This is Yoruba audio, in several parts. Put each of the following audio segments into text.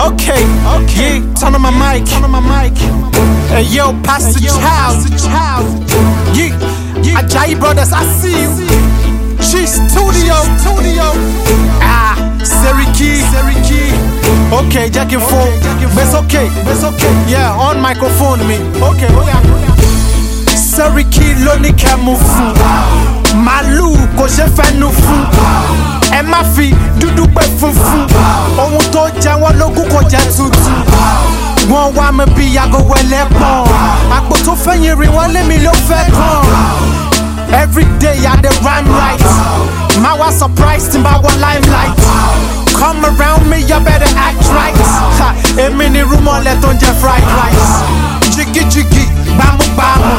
Okay, okay. Yeah, turn on my mic. Turn on my mic. Hey yo, Pastor Child. Yeah, yeah. Ajayi Brothers, I see you. She studio, studio. Ah, Seriki, Seriki. Okay, Jack and phone. It's okay, it's okay. Yeah, on microphone me. Okay, oh yeah. Seriki ló ní kẹ́ mú fún. Màálù kò ṣe fẹ́nu fún. Ẹ má fi dúdú pé funfun. Ohun tó jẹ wọ́n lógún kò jẹ́ tuntun. Wọ́n wá mi bí yago ẹlẹ́pọ̀n. Àpò tó fẹ́yìn rí wọ́n lé mi ló fẹ́ kàn. Every day I dey rhyme right. My was surprised in my one limelight. Come around me, you better act right. Ha, Èmi ni rúmọ̀lẹ̀ tó ń jẹ fried rice. Jiggy jiggy, bámúbámú.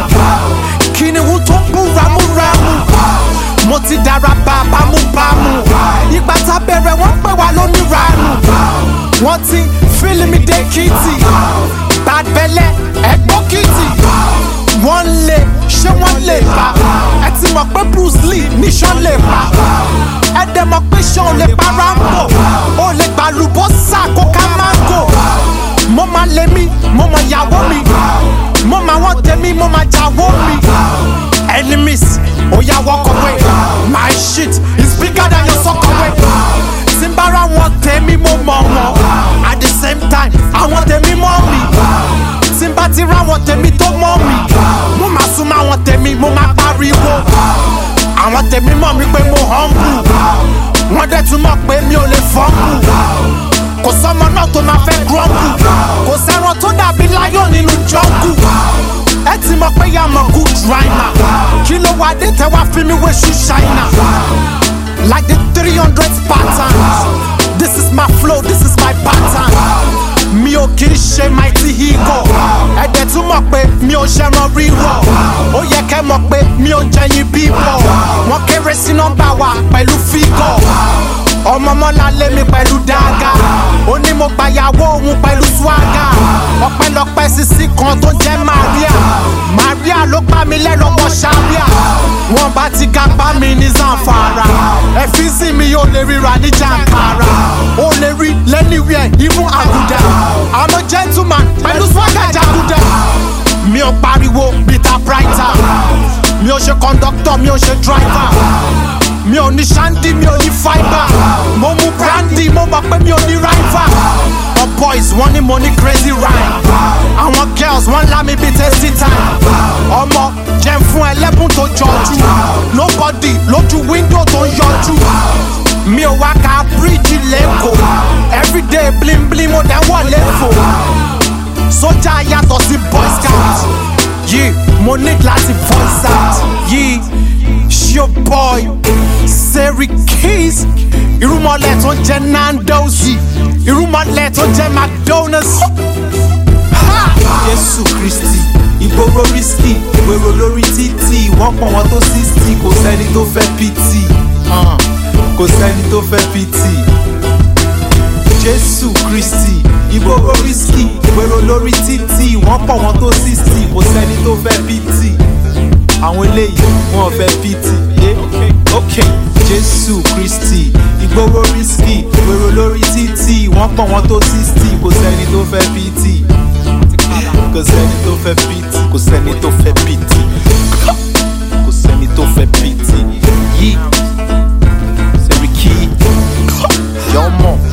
Kìnìún tó ń bú ramúramù. Mo ti dára bá bámúbámú. Ìgbà tá bẹ̀rẹ̀ wọ́n pè wá lóníranù. Wọ́n ti fílì mi dé kìtì. Bad belle, ẹ̀gbọ́n kìtì wọ́n lè ṣé wọ́n lè pa ẹ ti mọ̀ pé bruce lee níṣan lè pa ẹ dẹ̀ mọ̀ pé ṣan ò lè pa rambo ó lè gba lùbọ́sà kó ká mango mo máa lé mi mo mọ ìyàwó mi mo máa wọ́n tẹ̀mí mo máa jàwó mi enemies ó yà walk away my shit is bigger than your soccer tí n bá ra wọn tẹ̀mí mo mọ̀ wọn at the same time àwọn tẹ̀mí mọ̀ mi tí n bá ti ra wọn tèmi tó mọ́ mi mo máa sún mọ́ àwọn tèmi mo máa pariwo àwọn tèmi mọ̀ mi pé mo humble wọ́n dẹ̀ tún mọ̀ pé mi ò lè fumble kò sọ́mọ náà tó máa fẹ́ grumble kò sẹ́ran tó dàbí lion nínú jungle ẹ ti mọ̀ pé yà mọ̀ good rhymer kí ló wá dé tẹ́ wá fi mi wé ṣú ṣáínà like the three hundred patterns this is my flow this is my pattern mi ò kì í ṣe mighty ego ẹ̀dẹ̀ tún mọ̀ pé mi ò ṣẹran rírọ̀ ó yẹ kẹ́ mọ̀ pé mi ò jẹyin bíbọ̀ wọ́n kéré sí nọ́mbà wa pẹ̀lú fígọ̀ ọmọ mọ́lá lé mi pẹ̀lú dága ó ní mo gbàyàwó òun pẹ̀lú swaga ọpẹ́lọpẹ́ sisi kan tó jẹ́ maria maria ló pa mi lẹ́lọ́wọ́ sábíà wọ́n bá ti ga pa mi ní zamfara ẹ̀fíìsì mi ò lè ríra ní jàǹkàrà ó lè rí lẹ́niwẹ̀ẹ́ even àgùdà i'm a gentleman pẹ̀lú swaga jàgùdà mi ò pariwo peter brighter mi ò ṣe conductor mi ò ṣe driver mi ò ní shandy mi ò ní fibre mo mu brandy mo mọ̀ pé mi ò ní rival the boys wọ́n ní mo ní crazy rhyme àwọn girls wọ́n lá mi bíi tasty time ọmọ jẹun fún ẹlẹ́bùn tó jọjú nobody lójú window tó ń yọjú mi ò wá ka bíríìjì lẹ́kọ̀ọ́ everyday bling bling mo dẹ̀ wọlé fò sójà yàtọ̀ sí boy scout yìí mo ní láti voice out yìí ṣio boy Seri Keys irúmọlẹ̀ tó jẹ́ Nando's irúmọlẹ̀ tó jẹ́ McDonald's. Ha! jésù kristi ìgboro risky gbèrò lórí títì wọ́n pọ̀ wọ́n tó sixty kò sẹ́ni tó fẹ́ pt uh, kò sẹ́ni tó fẹ́ pt jésù kristi ìgboro risky gbèrò lórí títì wọ́n pọ̀ wọ́n tó sixty kò sẹ́ni tó fẹ́ pt àwọn eléyìí wọ́n fẹ́ pt eh? ok jésù kristi ìgboro risky gbèrò lórí títì wọ́n pọ̀ wọ́n tó sixty kò sẹ́ni tó fẹ́ pt kò sẹ́ni tó fẹ́ pt kò sẹ́ni tó fẹ́ pt kò sẹ́ni tó fẹ́ pt yìí Seriki jọmọ.